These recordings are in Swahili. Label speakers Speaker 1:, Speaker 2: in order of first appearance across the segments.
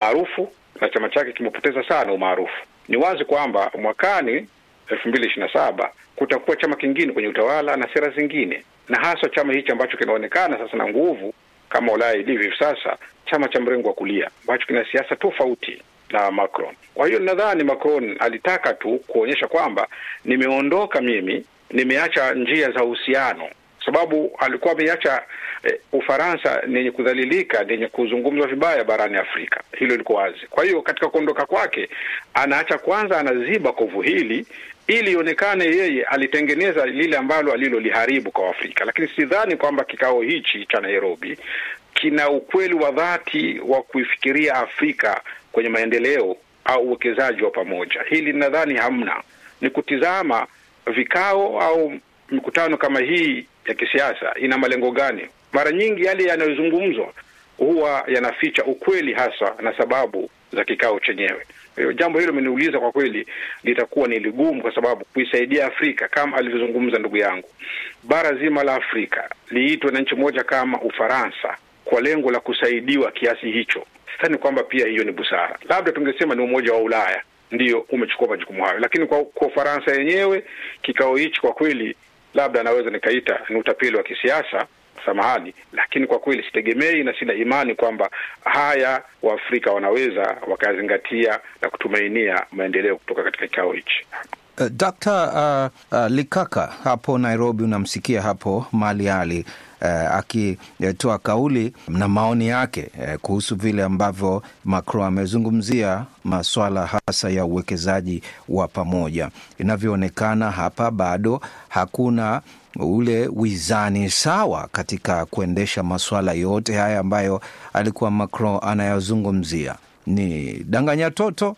Speaker 1: umaarufu na chama chake kimepoteza sana umaarufu. Ni wazi kwamba mwakani elfu mbili ishirini na saba kutakuwa chama kingine kwenye utawala na sera zingine, na hasa chama hichi ambacho kinaonekana sasa na nguvu kama Ulaya ilivyo hivi sasa, chama cha mrengo wa kulia ambacho kina siasa tofauti na Macron. Kwa hiyo nadhani Macron alitaka tu kuonyesha kwamba nimeondoka mimi, nimeacha njia za uhusiano, sababu alikuwa ameiacha eh, Ufaransa nenye kudhalilika, nenye kuzungumzwa vibaya barani Afrika. Hilo liko wazi. Kwa hiyo katika kuondoka kwake, anaacha kwanza, anaziba kovu hili ili ionekane yeye alitengeneza lile ambalo aliloliharibu kwa Afrika. Lakini sidhani kwamba kikao hichi cha Nairobi kina ukweli wa dhati wa kuifikiria Afrika kwenye maendeleo au uwekezaji wa pamoja. Hili nadhani hamna, ni kutizama vikao au mikutano kama hii ya kisiasa ina malengo gani. Mara nyingi yale yanayozungumzwa huwa yanaficha ukweli hasa na sababu za kikao chenyewe. Kwa hiyo jambo hilo ameniuliza, kwa kweli litakuwa ni ligumu, kwa sababu kuisaidia Afrika kama alivyozungumza ndugu yangu, bara zima la Afrika liitwe na nchi moja kama Ufaransa kwa lengo la kusaidiwa kiasi hicho, sidhani kwamba pia hiyo ni busara. Labda tungesema ni Umoja wa Ulaya ndiyo umechukua majukumu hayo, lakini kwa kwa Ufaransa yenyewe kikao hichi kwa kweli, labda naweza nikaita ni utapeli wa kisiasa samahani, lakini kwa kweli sitegemei na sina imani kwamba haya Waafrika wanaweza wakazingatia na kutumainia maendeleo kutoka katika kikao hichi.
Speaker 2: Uh, Dr. uh, uh, Likaka hapo Nairobi, unamsikia hapo Mali Ali uh, akitoa kauli na maoni yake uh, kuhusu vile ambavyo Macron amezungumzia maswala hasa ya uwekezaji wa pamoja. Inavyoonekana hapa bado hakuna ule wizani sawa katika kuendesha masuala yote haya ambayo alikuwa Macron anayazungumzia. Ni danganya toto.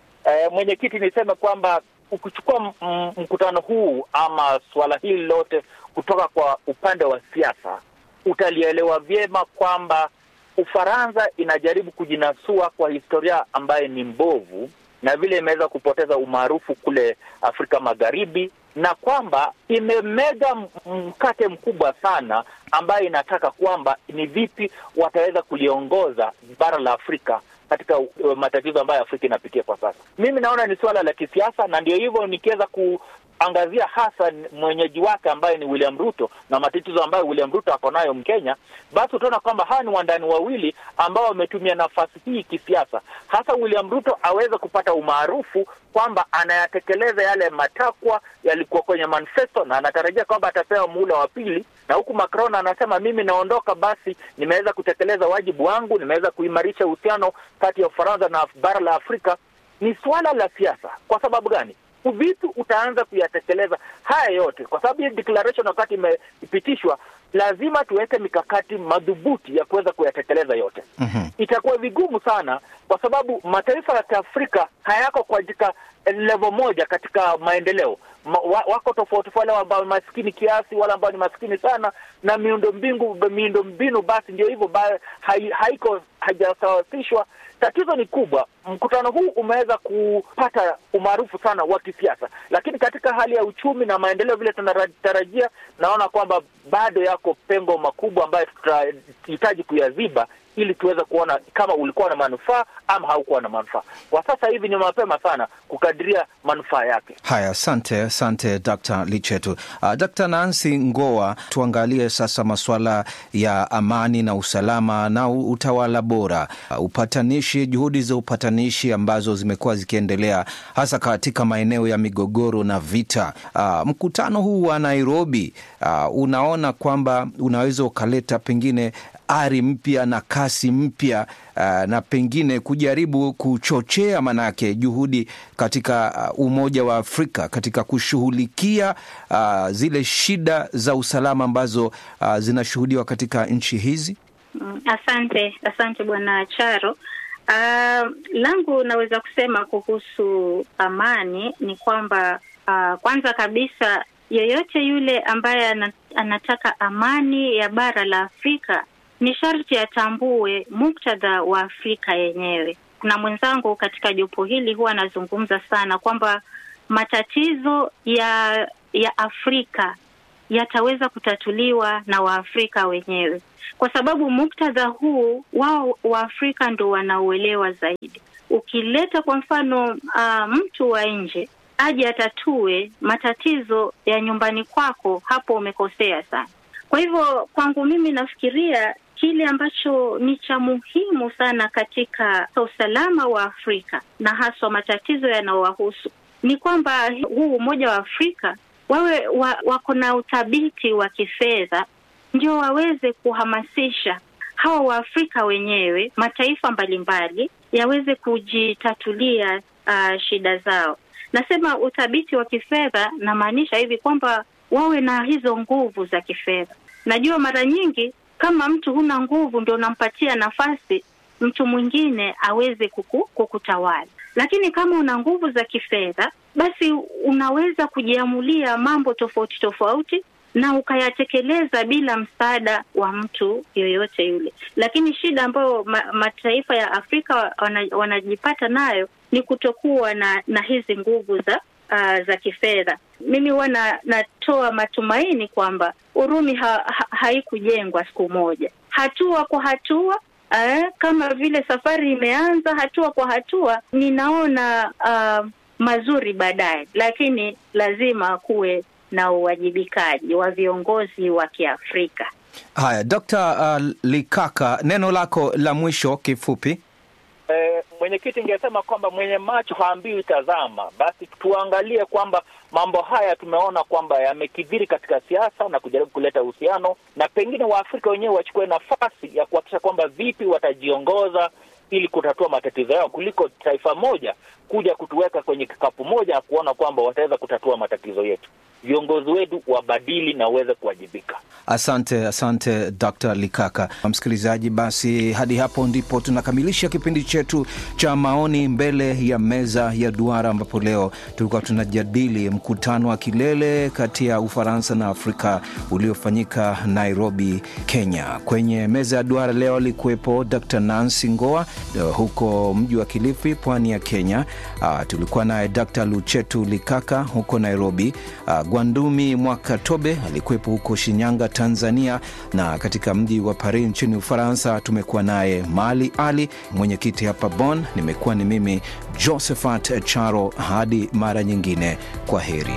Speaker 3: E, mwenyekiti, niseme kwamba ukichukua mkutano huu ama suala hili lote kutoka kwa upande wa siasa, utalielewa vyema kwamba Ufaransa inajaribu kujinasua kwa historia ambayo ni mbovu na vile imeweza kupoteza umaarufu kule Afrika Magharibi, na kwamba imemega mkate mkubwa sana ambayo inataka kwamba ni vipi wataweza kuliongoza bara la Afrika katika uh, matatizo ambayo Afrika inapitia kwa sasa. Mimi naona ni suala la kisiasa, na ndio hivyo nikiweza kuangazia hasa mwenyeji wake ambaye ni William Ruto na matatizo ambayo William Ruto ako nayo Mkenya, basi utaona kwamba hawa ni wandani wawili ambao wametumia nafasi hii kisiasa, hasa William Ruto aweze kupata umaarufu kwamba anayatekeleza yale matakwa yalikuwa kwenye manifesto na anatarajia kwamba atapewa muhula wa pili, na huku Macron anasema mimi naondoka, basi nimeweza kutekeleza wajibu wangu, nimeweza kuimarisha uhusiano kati ya Ufaransa na bara la Afrika. Ni suala la siasa. Kwa sababu gani? Vipi utaanza kuyatekeleza haya yote? Kwa sababu hii declaration wakati imepitishwa, lazima tuweke mikakati madhubuti ya kuweza kuyatekeleza yote. mm-hmm. Itakuwa vigumu sana, kwa sababu mataifa ya Kiafrika hayako katika level moja katika maendeleo Ma, wako tofauti, wale ambao ni maskini kiasi, wale ambao ni maskini sana, na miundo mbingu miundo mbinu basi ndio hivyo hai, haiko hajasawasishwa. Tatizo ni kubwa. Mkutano huu umeweza kupata umaarufu sana wa kisiasa, lakini katika hali ya uchumi na maendeleo vile tunatarajia, naona kwamba bado yako pengo makubwa ambayo tutahitaji kuyaziba ili tuweze kuona kama ulikuwa na manufaa ama haukuwa na manufaa. Kwa sasa hivi ni mapema sana kukadiria manufaa yake.
Speaker 2: Haya, asante asante Dr. Lichetu. Uh, Dr. Nancy Ngoa, tuangalie sasa masuala ya amani na usalama na utawala bora, uh, upatanishi, juhudi za upatanishi ambazo zimekuwa zikiendelea hasa katika maeneo ya migogoro na vita. Uh, mkutano huu wa Nairobi, uh, unaona kwamba unaweza ukaleta pengine ari mpya na kasi mpya uh, na pengine kujaribu kuchochea manake juhudi katika uh, Umoja wa Afrika katika kushughulikia uh, zile shida za usalama ambazo uh, zinashuhudiwa katika nchi hizi.
Speaker 4: Mm, asante asante Bwana Charo. Uh, langu naweza kusema kuhusu amani ni kwamba uh, kwanza kabisa yeyote yule ambaye anataka amani ya bara la Afrika ni sharti atambue muktadha wa Afrika yenyewe. Kuna mwenzangu katika jopo hili huwa anazungumza sana kwamba matatizo ya ya Afrika yataweza kutatuliwa na Waafrika wenyewe, kwa sababu muktadha huu wao Waafrika ndo wanauelewa zaidi. Ukileta kwa mfano uh, mtu wa nje aje atatue matatizo ya nyumbani kwako, hapo umekosea sana. Kwa hivyo kwangu mimi nafikiria kile ambacho ni cha muhimu sana katika usalama wa Afrika na haswa matatizo yanayowahusu ni kwamba huu Umoja wa Afrika wawe wa, wako na uthabiti wa kifedha, ndio waweze kuhamasisha hawa Waafrika wenyewe, mataifa mbalimbali yaweze kujitatulia uh, shida zao. Nasema uthabiti wa kifedha, namaanisha hivi kwamba wawe na hizo nguvu za kifedha. Najua mara nyingi kama mtu huna nguvu, ndio unampatia nafasi mtu mwingine aweze kuku, kukutawala. Lakini kama una nguvu za kifedha, basi unaweza kujiamulia mambo tofauti tofauti na ukayatekeleza bila msaada wa mtu yoyote yule. Lakini shida ambayo ma, mataifa ya Afrika wana, wanajipata nayo ni kutokuwa na, na hizi nguvu za uh, za kifedha. Mimi huwa na, natoa matumaini kwamba Urumi ha, ha, haikujengwa siku moja, hatua kwa hatua eh, kama vile safari imeanza hatua kwa hatua, ninaona uh, mazuri baadaye, lakini lazima kuwe na uwajibikaji wa viongozi wa Kiafrika.
Speaker 2: Haya, Dr. uh, Likaka, neno lako la mwisho kifupi.
Speaker 3: Eh, mwenyekiti, ingesema kwamba mwenye macho haambiwi tazama. Basi tuangalie kwamba mambo haya tumeona kwamba yamekithiri katika siasa na kujaribu kuleta uhusiano, na pengine Waafrika wenyewe wachukue nafasi ya kuhakikisha kwamba vipi watajiongoza ili kutatua matatizo yao kuliko taifa moja kuja kutuweka kwenye kikapu moja na kuona kwamba wataweza kutatua matatizo yetu. Viongozi wetu wabadili na uweze kuwajibika.
Speaker 2: Asante, asante Dr. Likaka. Msikilizaji, basi hadi hapo ndipo tunakamilisha kipindi chetu cha maoni mbele ya meza ya duara, ambapo leo tulikuwa tunajadili mkutano wa kilele kati ya Ufaransa na Afrika uliofanyika Nairobi, Kenya. Kwenye meza ya duara leo alikuwepo Dr. Nancy Ngoa huko mji wa Kilifi, pwani ya Kenya. Uh, tulikuwa naye Dr. Luchetu Likaka huko Nairobi. Uh, Gwandumi Mwakatobe alikuwepo huko Shinyanga, Tanzania, na katika mji wa Paris nchini Ufaransa tumekuwa naye Mali Ali, mwenyekiti hapa Bonn. Nimekuwa ni mimi Josephat Charo. Hadi mara nyingine, kwa heri.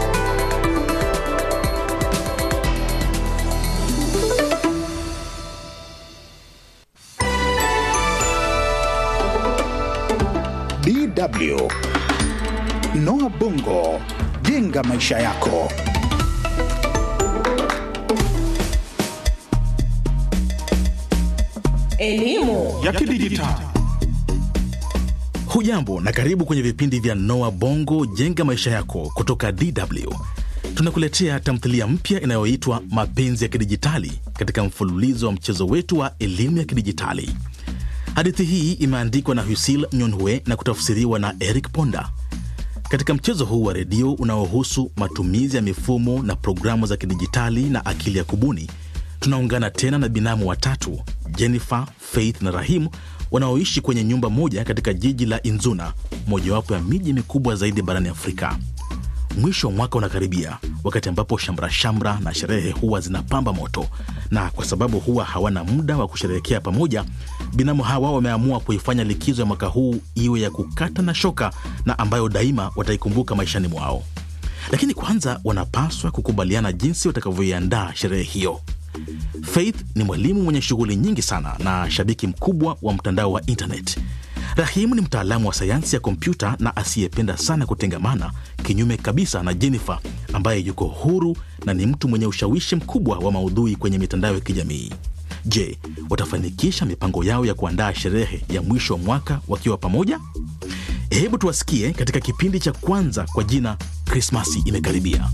Speaker 5: DW Noah Bongo, jenga maisha yako.
Speaker 6: Elimu
Speaker 7: ya kidijitali.
Speaker 8: Hujambo na karibu kwenye vipindi vya Noah Bongo jenga maisha yako kutoka DW. Tunakuletea tamthilia mpya inayoitwa Mapenzi ya Kidijitali katika mfululizo wa mchezo wetu wa elimu ya kidijitali. Hadithi hii imeandikwa na Husil Nyonhue na kutafsiriwa na Eric Ponda. Katika mchezo huu wa redio unaohusu matumizi ya mifumo na programu za kidijitali na akili ya kubuni, tunaungana tena na binamu watatu Jennifer, Faith na Rahimu wanaoishi kwenye nyumba moja katika jiji la Inzuna, mojawapo ya miji mikubwa zaidi barani Afrika. Mwisho wa mwaka unakaribia, wakati ambapo shamra shamra na sherehe huwa zinapamba moto, na kwa sababu huwa hawana muda wa kusherehekea pamoja, binamu hawa wameamua kuifanya likizo ya mwaka huu iwe ya kukata na shoka na ambayo daima wataikumbuka maishani mwao. Lakini kwanza wanapaswa kukubaliana jinsi watakavyoiandaa sherehe hiyo. Faith ni mwalimu mwenye shughuli nyingi sana na shabiki mkubwa wa mtandao wa internet. Rahimu ni mtaalamu wa sayansi ya kompyuta na asiyependa sana kutengamana, kinyume kabisa na Jennifer ambaye yuko huru na ni mtu mwenye ushawishi mkubwa wa maudhui kwenye mitandao ya kijamii. Je, watafanikisha mipango yao ya kuandaa sherehe ya mwisho wa mwaka wakiwa pamoja? Hebu tuwasikie katika kipindi cha kwanza kwa jina Krismasi imekaribia.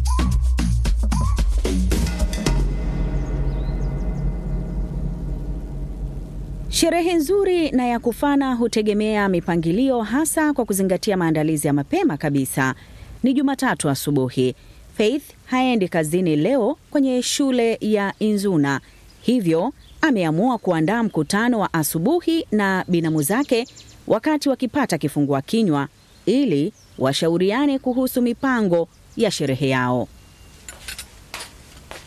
Speaker 6: Sherehe nzuri na ya kufana hutegemea mipangilio, hasa kwa kuzingatia maandalizi ya mapema kabisa. Ni Jumatatu asubuhi. Faith haendi kazini leo kwenye shule ya Inzuna, hivyo ameamua kuandaa mkutano wa asubuhi na binamu zake wakati wakipata kifungua kinywa ili washauriane kuhusu mipango ya sherehe yao.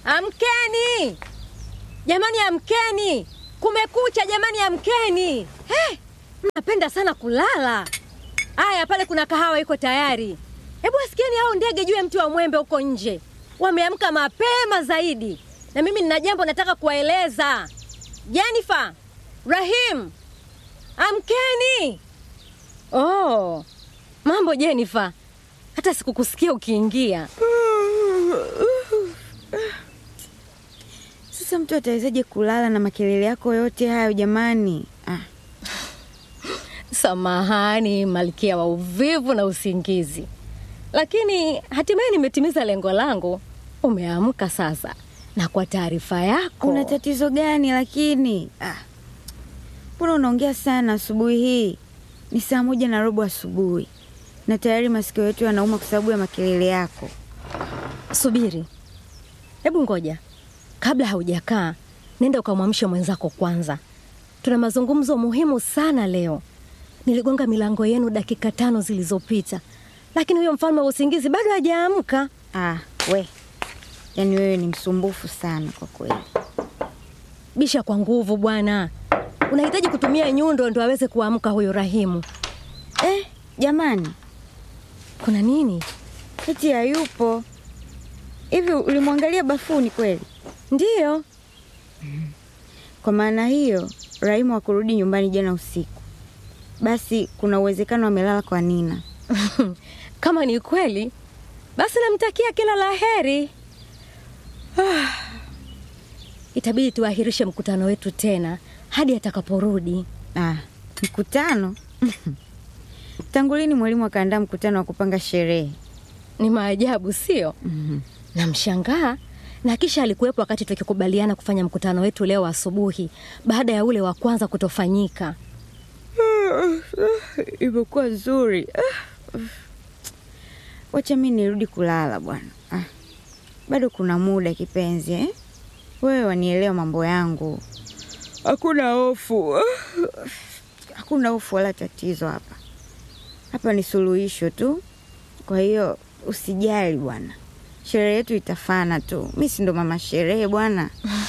Speaker 7: Amkeni jamani, amkeni! Kumekucha jamani, amkeni! Hey, mnapenda sana kulala. Aya, pale kuna kahawa iko tayari. Hebu wasikieni hao ndege juu ya mti wa mwembe huko nje, wameamka mapema zaidi, na mimi nina jambo nataka kuwaeleza. Jennifer, Rahim, amkeni! Oh, mambo Jennifer, hata sikukusikia ukiingia.
Speaker 9: Sasa mtu atawezaje kulala na makelele yako yote hayo jamani? Ah,
Speaker 7: Samahani malkia wa uvivu na usingizi, lakini hatimaye nimetimiza lengo langu. Umeamka sasa, na kwa taarifa yako,
Speaker 9: una tatizo gani lakini? Ah, mbona unaongea sana asubuhi hii? Ni saa moja na robo asubuhi na tayari masikio yetu yanauma kwa sababu ya makelele yako.
Speaker 7: subiri, hebu ngoja, kabla haujakaa, nenda ukamwamshe mwenzako kwanza. Tuna mazungumzo muhimu sana leo. Niligonga milango yenu dakika tano zilizopita, lakini huyo mfalme wa usingizi bado hajaamka.
Speaker 9: Ah, we, yaani wewe ni msumbufu sana kwa kweli.
Speaker 7: Bisha kwa nguvu bwana, unahitaji kutumia nyundo ndo aweze kuamka huyo Rahimu.
Speaker 9: Eh, jamani,
Speaker 7: Kuna nini?
Speaker 9: eti hayupo hivi? Ulimwangalia bafuni kweli?
Speaker 7: Ndiyo,
Speaker 9: Kwa maana hiyo Rahimu hakurudi nyumbani jana usiku, basi kuna uwezekano amelala kwa Nina.
Speaker 7: kama ni kweli, basi namtakia kila la heri. Ah, itabidi tuahirishe mkutano wetu tena hadi atakaporudi.
Speaker 9: Ah, mkutano tangu lini mwalimu akaandaa mkutano wa kupanga sherehe?
Speaker 7: Ni maajabu, sio? Namshangaa na kisha alikuwepo wakati tukikubaliana kufanya mkutano wetu leo asubuhi baada ya ule wa kwanza kutofanyika.
Speaker 9: Imekuwa nzuri. Ah, Wacha mi nirudi kulala bwana. Ah, bado kuna muda kipenzi eh? Wewe wanielewa mambo yangu, hakuna hofu, hakuna hofu wala tatizo hapa. Hapa ni suluhisho tu, kwa hiyo usijali bwana, sherehe yetu itafana tu. Mi si ndo mama sherehe bwana.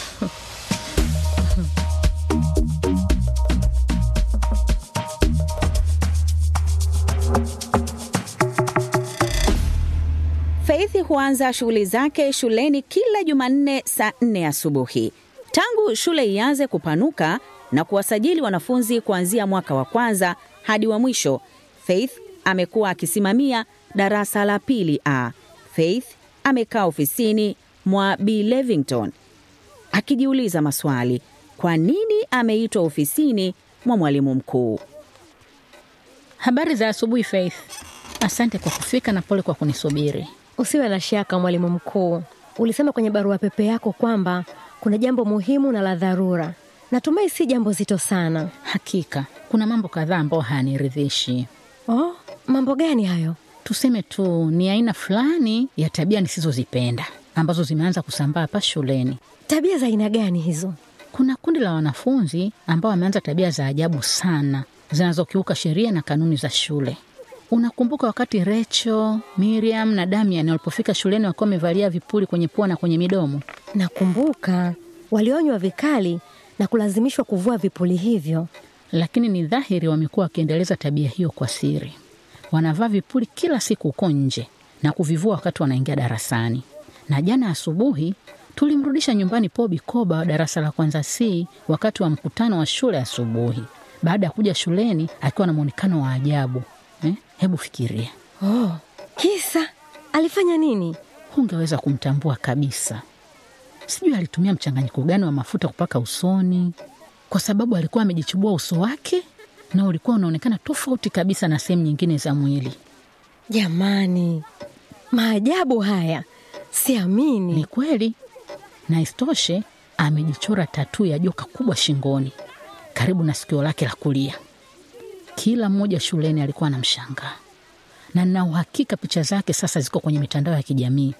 Speaker 6: Faith huanza shughuli zake shuleni kila Jumanne saa nne asubuhi. Tangu shule ianze kupanuka na kuwasajili wanafunzi kuanzia mwaka wa kwanza hadi wa mwisho, Faith amekuwa akisimamia darasa la pili A. Faith amekaa ofisini mwa B Levington akijiuliza maswali: kwa nini ameitwa ofisini mwa mwalimu mkuu?
Speaker 10: Habari za asubuhi Faith. Asante kwa kufika na pole kwa kunisubiri.
Speaker 7: Usiwe na shaka, mwalimu mkuu. Ulisema kwenye barua pepe yako kwamba kuna jambo muhimu na la dharura. Natumai si jambo zito sana.
Speaker 10: Hakika kuna mambo kadhaa ambayo hayaniridhishi.
Speaker 7: Oh, mambo gani hayo?
Speaker 10: Tuseme tu ni aina fulani ya tabia nisizozipenda ambazo zimeanza kusambaa hapa shuleni.
Speaker 7: Tabia za aina gani hizo?
Speaker 10: Kuna kundi la wanafunzi ambao wameanza tabia za ajabu sana zinazokiuka sheria na kanuni za shule. Unakumbuka wakati Rachel, Miriam na Damian walipofika shuleni wakiwa wamevalia vipuli kwenye pua na kwenye midomo?
Speaker 7: Nakumbuka walionywa vikali na kulazimishwa kuvua vipuli hivyo.
Speaker 10: Lakini ni dhahiri wamekuwa wakiendeleza tabia hiyo kwa siri. Wanavaa vipuli kila siku huko nje na kuvivua wakati wanaingia darasani. Na jana asubuhi tulimrudisha nyumbani Pobi Koba wa darasa la kwanza C wakati wa mkutano wa shule asubuhi, baada ya kuja shuleni akiwa na mwonekano wa ajabu eh? Hebu fikiria,
Speaker 7: Oh, kisa alifanya nini?
Speaker 10: hungeweza kumtambua kabisa. Sijui alitumia mchanganyiko gani wa mafuta kupaka usoni, kwa sababu alikuwa amejichubua uso wake na ulikuwa unaonekana tofauti kabisa na sehemu nyingine za mwili.
Speaker 7: Jamani, maajabu haya, siamini.
Speaker 10: Ni kweli, na isitoshe amejichora tatuu ya joka kubwa shingoni karibu na sikio lake la kulia. Kila mmoja shuleni alikuwa anamshangaa, na nina uhakika picha zake sasa ziko kwenye mitandao ya kijamii.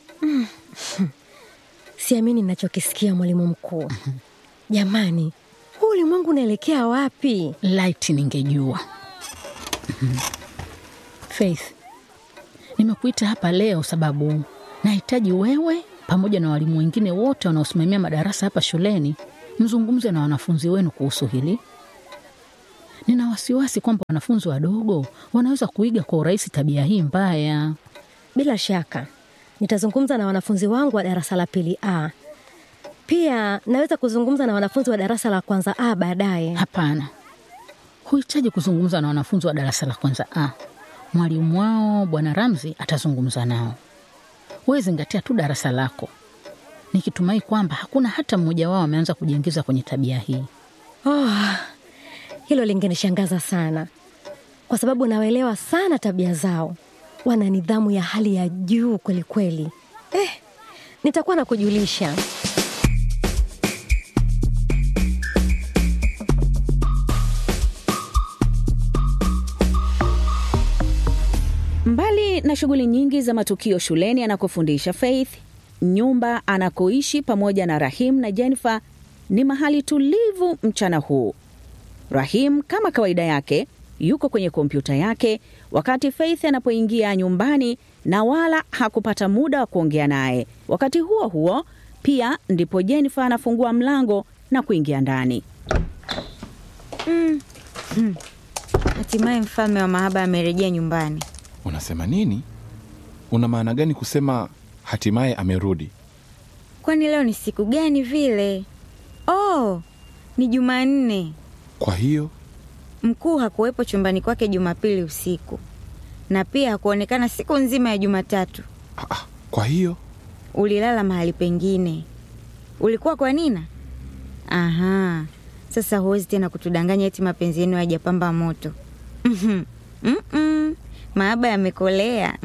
Speaker 7: Siamini ninachokisikia mwalimu mkuu. Jamani, huu ulimwengu unaelekea wapi?
Speaker 10: Laiti ningejua. Mhm. Faith, nimekuita hapa leo sababu nahitaji wewe pamoja na walimu wengine wote wanaosimamia madarasa hapa shuleni, mzungumze na wanafunzi wenu kuhusu hili. Nina wasiwasi kwamba wanafunzi wadogo wanaweza kuiga kwa urahisi tabia hii mbaya.
Speaker 7: Bila shaka nitazungumza na wanafunzi wangu wa darasa la pili A. Pia naweza kuzungumza na wanafunzi wa darasa la kwanza A baadaye.
Speaker 10: Hapana, huhitaji kuzungumza na wanafunzi wa darasa la kwanza A. Mwalimu wao Bwana Ramzi atazungumza nao. Wewe zingatia tu darasa lako, nikitumai kwamba hakuna hata mmoja wao ameanza kujiingiza kwenye tabia hii.
Speaker 7: Oh, hilo lingenishangaza sana, kwa sababu nawaelewa sana tabia zao. Wana nidhamu ya hali ya juu kweli kweli. Eh, nitakuwa na kujulisha.
Speaker 6: Mbali na shughuli nyingi za matukio shuleni anakofundisha Faith, nyumba anakoishi pamoja na Rahim na Jennifer ni mahali tulivu mchana huu. Rahim kama kawaida yake yuko kwenye kompyuta yake wakati Faith anapoingia nyumbani na wala hakupata muda wa kuongea naye. Wakati huo huo pia ndipo Jennifer anafungua mlango na kuingia ndani.
Speaker 9: Mm. Mm. Hatimaye mfalme wa mahaba amerejea nyumbani.
Speaker 11: Unasema nini? Una maana gani kusema hatimaye amerudi?
Speaker 9: Kwani leo ni siku gani vile? Oh, ni Jumanne.
Speaker 11: Kwa hiyo
Speaker 9: Mkuu hakuwepo chumbani kwake Jumapili usiku, na pia hakuonekana siku nzima ya Jumatatu.
Speaker 11: kwa hiyo
Speaker 9: Ulilala mahali pengine. Ulikuwa kwa Nina? Aha, sasa huwezi tena kutudanganya eti mapenzi yenu hayajapamba moto. Mhm. Mm-mm. Mahaba yamekolea.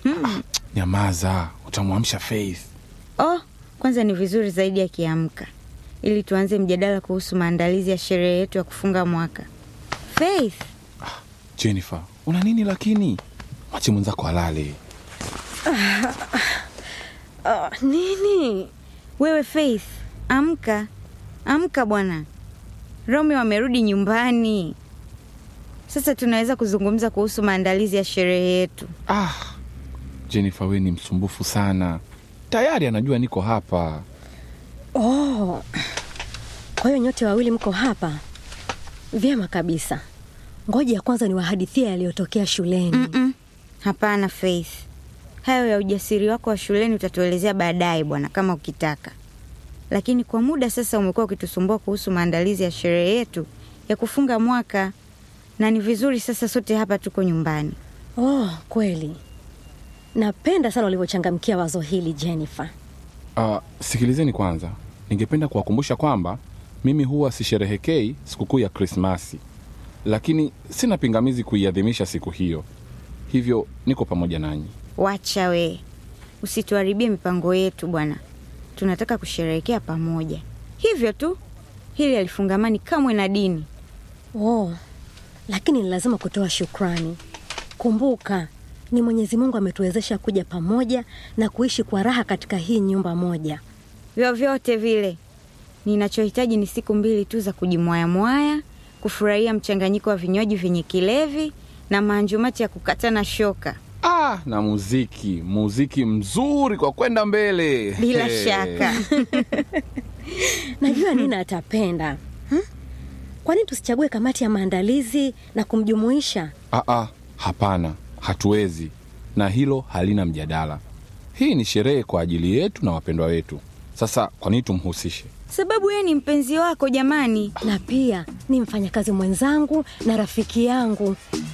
Speaker 11: nyamaza, utamwamsha Faith.
Speaker 9: Oh, kwanza ni vizuri zaidi akiamka, ili tuanze mjadala kuhusu maandalizi ya sherehe yetu ya kufunga mwaka. Faith,
Speaker 11: Jennifer, una nini lakini? Mwache mwenzako alale.
Speaker 7: Ah, ah, nini?
Speaker 9: wewe Faith, amka, amka bwana. Romeo amerudi nyumbani. Sasa tunaweza kuzungumza kuhusu maandalizi ya sherehe yetu.
Speaker 11: Ah, Jennifer, we ni msumbufu sana. Tayari anajua niko hapa.
Speaker 7: Oh, kwa hiyo nyote wawili mko hapa? Vyema kabisa. Ngoja ya kwanza niwahadithia yaliyotokea shuleni.
Speaker 9: Mm-mm. Hapana Faith, hayo ya ujasiri wako wa shuleni utatuelezea baadaye bwana, kama ukitaka. Lakini kwa muda sasa umekuwa ukitusumbua kuhusu maandalizi ya sherehe yetu ya kufunga mwaka, na ni vizuri sasa sote hapa tuko nyumbani.
Speaker 7: Oh, kweli. Napenda sana ulivyochangamkia wazo hili Jennifer.
Speaker 11: Uh, sikilizeni kwanza, ningependa kuwakumbusha kwamba mimi huwa sisherehekei sikukuu ya Krismasi, lakini sina pingamizi kuiadhimisha siku hiyo, hivyo niko pamoja nanyi.
Speaker 9: Wacha we, usituharibie mipango yetu bwana. Tunataka kusherehekea pamoja, hivyo tu. Hili halifungamani kamwe na dini.
Speaker 7: Oh, lakini ni lazima kutoa shukrani. Kumbuka, ni Mwenyezi Mungu ametuwezesha kuja pamoja na kuishi kwa raha katika hii nyumba moja.
Speaker 9: Vyovyote vile, ninachohitaji ni siku mbili tu za kujimwayamwaya, kufurahia mchanganyiko wa vinywaji vyenye kilevi na maanjumati ya kukatana shoka.
Speaker 11: Ah, na muziki, muziki mzuri kwa kwenda mbele.
Speaker 9: Bila
Speaker 11: Hey.
Speaker 9: shaka.
Speaker 7: Najua Nina atapenda. Hmm? Kwa nini tusichague kamati ya maandalizi na kumjumuisha?
Speaker 11: Ah, ah, hapana, hatuwezi, na hilo halina mjadala. Hii ni sherehe kwa ajili yetu na wapendwa wetu. Sasa kwa nini tumhusishe?
Speaker 9: Sababu yeye ni mpenzi wako jamani,
Speaker 7: na pia ni mfanyakazi mwenzangu na rafiki yangu.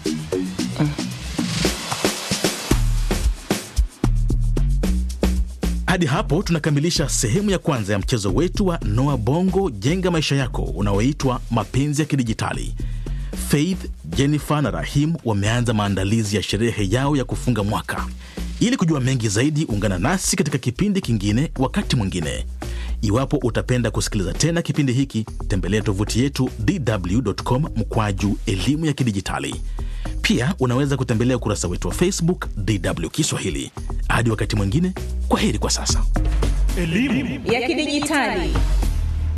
Speaker 8: Hadi hapo tunakamilisha sehemu ya kwanza ya mchezo wetu wa Noa Bongo Jenga Maisha Yako unaoitwa Mapenzi ya Kidijitali. Faith, Jennifer na Rahim wameanza maandalizi ya sherehe yao ya kufunga mwaka. Ili kujua mengi zaidi, ungana nasi katika kipindi kingine wakati mwingine. Iwapo utapenda kusikiliza tena kipindi hiki, tembelea tovuti yetu dw.com mkwaju elimu ya kidijitali. Pia unaweza kutembelea ukurasa wetu wa Facebook DW Kiswahili. Hadi wakati mwingine, kwa heri kwa sasa.
Speaker 6: ya kidijitali